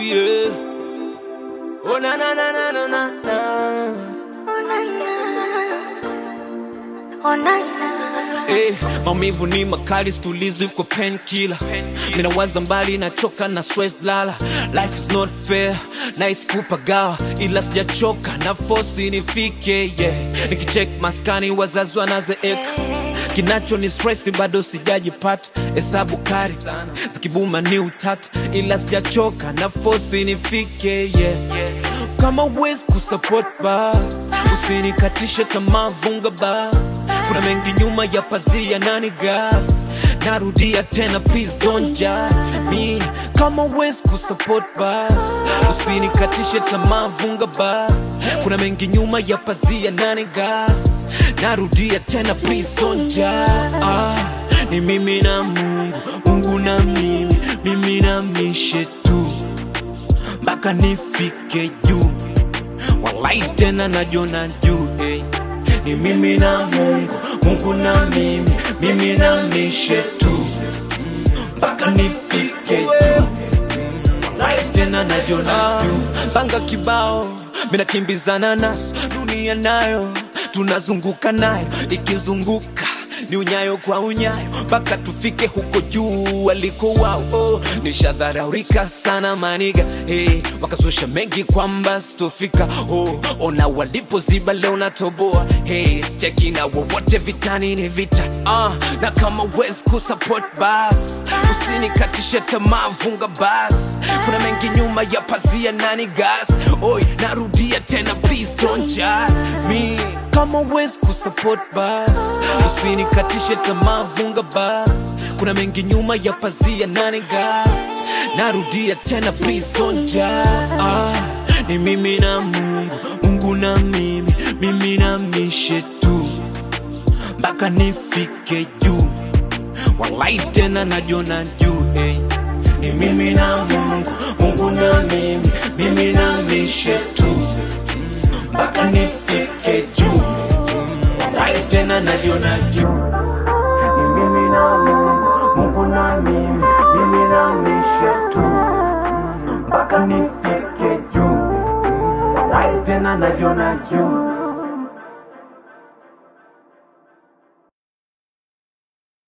yeah. Oh na na na na na na na. Eh, maumivu ni makali, situlizi kwa painkiller. Mina waza mbali, nachoka na stress lala. Life is not fair, nice kupagawa, ila sijachoka na force nifike yeah. Nikicheck maskani, wazazi wanazeeka kinacho ni stress, bado sijajipata. Hesabu kari zikibuma ni utata, ila sijachoka na force nifike yeah. Kama uwezi kusupport bas, usinikatishe tamaa, vunga bas. Kuna mengi nyuma ya pazia, nani gas? Narudia tena, please don't judge me. Kama uwezi kusupport bas, usinikatishe tamaa, vunga bas. Kuna mengi nyuma ya pazia, nani gas? Narudia tena, please don't judge. Ah, ni mimi na Mungu, Mungu na mimi, mimi na mishe tu mpaka nifike juu, walai tena najona juu eh. Ni mimi na Mungu, Mungu na mimi, mimi na mishe tu mpaka nifike juu, walai tena najona juu. Panga kibao, mina kimbizana naso, dunia nayo tunazunguka nayo, ikizunguka ni unyayo kwa unyayo mpaka tufike huko juu waliko wao. Oh, nishadharaurika sana maniga hey, wakazusha mengi kwamba sitofika. Oh, ona walipoziba leo natoboa hey, sicheki na wowote vitani ni vita ah, na kama wezi kusupport bas usinikatishe tamaa, vunga bas. Kuna mengi nyuma ya pazia, nani gas? Oi, narudia tena, please don't judge me kama wezi kusupport bas usinikatishe tamaa, vunga bas. Kuna mengi nyuma ya pazia, nani gas? Narudia tena, please don't judge. Ah, ni mimi na Mungu, Mungu na mimi, mimi na mishe tu mpaka nifike juu, walai tena najona juu eh. Ni mimi na Mungu, Mungu na mimi, mimi na mishe tu mpaka nifike juu, walai tena najiona juu. Ni mimi na Mungu, Mungu na mimi, mimi na mishe tu mpaka nifike juu, walai tena najiona juu.